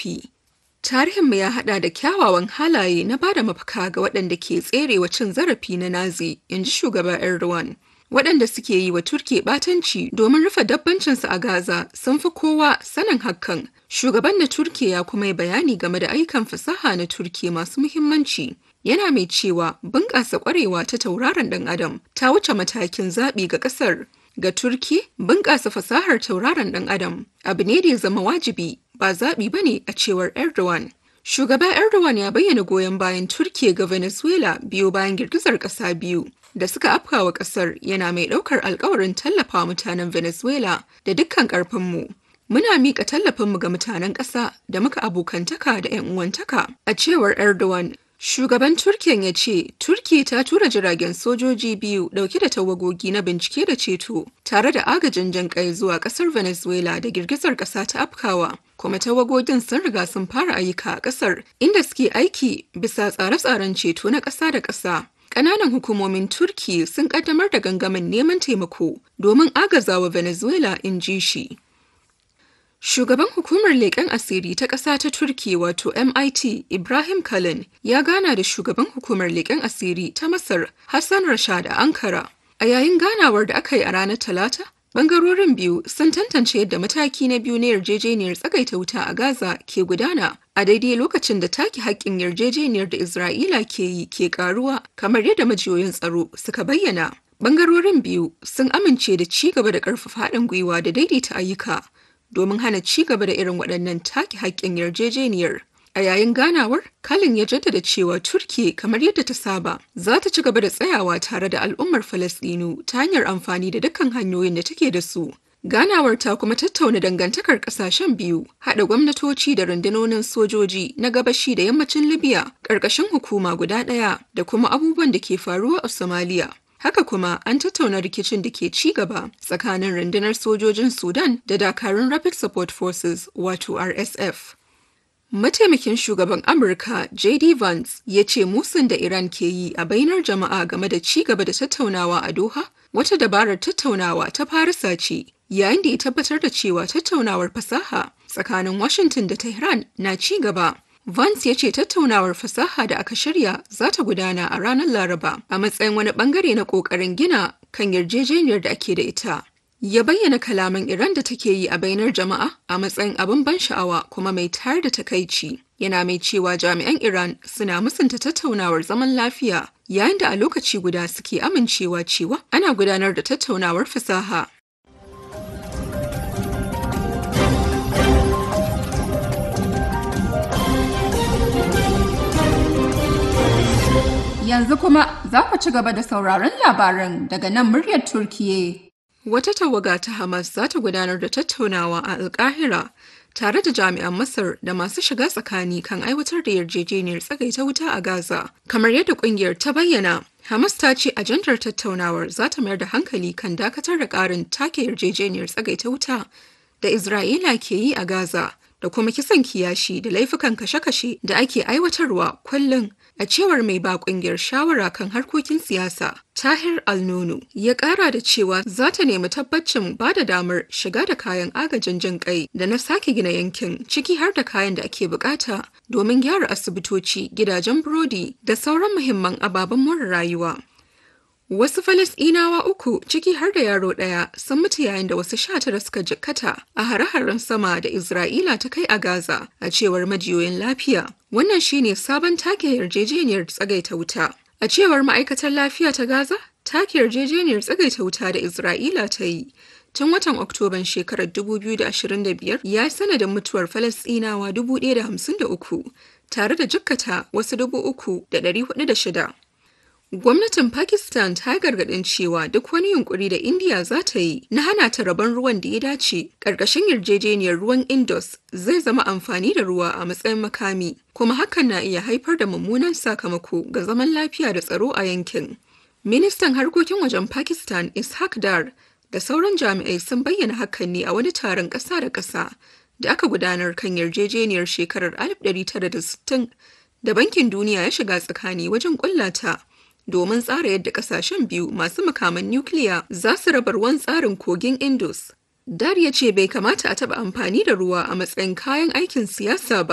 zurfi. Tarihinmu ya haɗa da kyawawan halaye na bada mafaka ga waɗanda ke tserewa cin zarafi na Nazi, in ji shugaba Erdogan. Waɗanda suke yi wa Turki ɓatanci domin rufe dabbancinsu a Gaza sun fi kowa sanin hakan. Shugaban na Turki ya kuma yi bayani game da ayyukan fasaha na Turki masu muhimmanci. Yana mai cewa bunƙasa ƙwarewa ta tauraron ɗan Adam ta wuce matakin zaɓi ga ƙasar. Ga Turki, bunƙasa fasahar tauraron ɗan Adam abu ne da ya zama wajibi ba zaɓi ba ne a cewar Erdogan. Shugaba Erdogan ya bayyana goyon bayan Turkiya ga Venezuela biyo bayan girgizar ƙasa biyu da suka afkawa ƙasar yana mai ɗaukar alkawarin tallafa mutanen Venezuela da dukkan ƙarfinmu. Muna miƙa tallafinmu ga mutanen ƙasa da muka abokantaka da 'yan uwantaka. A cewar Erdogan, Shugaban Turkiyan ya ce, Turki ta tura jiragen sojoji biyu dauke da tawagogi na bincike da ceto tare da agajin jan kai zuwa kasar Venezuela da girgizar kasa ta afkawa. Kuma tawagogin sun riga sun fara ayyuka a kasar inda suke aiki bisa tsare-tsaren ceto na ƙasa da ƙasa. Ƙananan hukumomin Turki sun ƙaddamar da gangamin neman taimako domin agazawa Venezuela in ji shi. Shugaban hukumar leƙen asiri ta ƙasa ta Turki wato MIT Ibrahim Kalin ya gana da shugaban hukumar leƙen asiri ta Masar Hassan Rashad a Ankara. A yayin ganawar da aka yi a ranar Talata, bangarorin biyu sun tantance yadda mataki na biyu na yarjejeniyar tsagaita wuta a Gaza ke gudana a daidai lokacin da take haƙƙin yarjejeniyar da Isra'ila ke yi ke ƙaruwa kamar yadda majiyoyin tsaro suka bayyana. Bangarorin biyu sun amince da ci gaba da ƙarfafa haɗin gwiwa da daidaita ayyuka domin hana ci gaba da irin waɗannan take haƙƙin yarjejeniyar. A yayin ganawar, Kalin ya jaddada cewa Turki kamar yadda ta saba za ta ci gaba da tsayawa tare da al'ummar Falasɗinu ta hanyar amfani da dukkan hanyoyin da take da su. Ganawar ta kuma tattauna dangantakar ƙasashen biyu, haɗa gwamnatoci da rundunonin sojoji na gabashi da yammacin Libya ƙarƙashin hukuma guda ɗaya da kuma abubuwan da ke faruwa a Somalia. Haka kuma an tattauna rikicin da ke ci gaba tsakanin rundunar sojojin Sudan da dakarun Rapid Support Forces wato RSF. Mataimakin shugaban Amurka JD Vance ya ce musun da Iran ke yi a bainar jama'a game da ci gaba da tattaunawa a Doha wata dabarar tattaunawa ta Farisa ce yayin da ya tabbatar da cewa tattaunawar fasaha tsakanin Washington da Tehran na ci gaba. Vance ya ce tattaunawar fasaha da aka shirya za ta gudana a ranar Laraba a matsayin wani bangare na ƙoƙarin gina kan yarjejeniyar da ake da ita. Ya bayyana kalaman Iran da take yi a bainar jama'a a matsayin abin ban sha'awa kuma mai tayar da takaici. Yana mai cewa jami'an Iran suna musanta tattaunawar zaman lafiya yayin da a lokaci guda suke amincewa cewa ana gudanar da tattaunawar fasaha. Yanzu kuma za ku ci gaba da sauraron labaran daga nan muryar Turkiye. Wata tawaga ta Hamas za ta gudanar da tattaunawa a Alkahira tare da jami'an Masar da masu shiga tsakani kan aiwatar da yarjejeniyar tsagaita wuta a Gaza. Kamar yadda kungiyar ta bayyana, Hamas ta ce ajandar tattaunawar za ta mayar da hankali kan dakatar da ƙarin take yarjejeniyar tsagaita wuta da Isra'ila ke yi a Gaza da kuma kisan kiyashi da laifukan kashe-kashe da ake aiwatarwa kullum a cewar mai ba kungiyar shawara kan harkokin siyasa tahir alnunu ya kara da cewa za ta nemi tabbacin ba da damar shiga da kayan agajin jin kai da na sake gina yankin ciki har da kayan da ake bukata domin gyara asibitoci gidajen burodi da sauran muhimman ababen more rayuwa Wasu Falasɗinawa uku ciki har da yaro ɗaya sun mutu yayin da wasu sha tara suka jikkata a hare-haren sama da Isra'ila ta kai a Gaza a cewar majiyoyin lafiya. Wannan shine sabon take yarjejeniyar tsagaita wuta. A cewar ma'aikatar lafiya ta Gaza, take yarjejeniyar tsagaita wuta da Isra'ila ta yi. Tun watan Oktoban shekarar 2025 ya sanadin mutuwar Falasɗinawa 1,053 tare da jikkata wasu 3,406. Gwamnatin Pakistan ta gargaɗin cewa duk wani yunkuri da India za ta yi na hana ta rabon ruwan da ya dace ƙarƙashin yarjejeniyar ruwan Indus zai zama amfani da ruwa a matsayin makami, kuma hakan na iya haifar da mummunan sakamako ga zaman lafiya da tsaro a yankin. Ministan harkokin wajen Pakistan Ishaq Dar da sauran jami'ai sun bayyana hakan ne a wani taron ƙasa da ƙasa da aka gudanar kan yarjejeniyar shekarar 1960 da Bankin Duniya ya shiga tsakani wajen ƙullata. domin tsara yadda kasashen biyu masu makaman nukiliya za su raba ruwan tsarin kogin Indus. Dar ya ce bai kamata a taɓa amfani da ruwa a matsayin kayan aikin siyasa ba.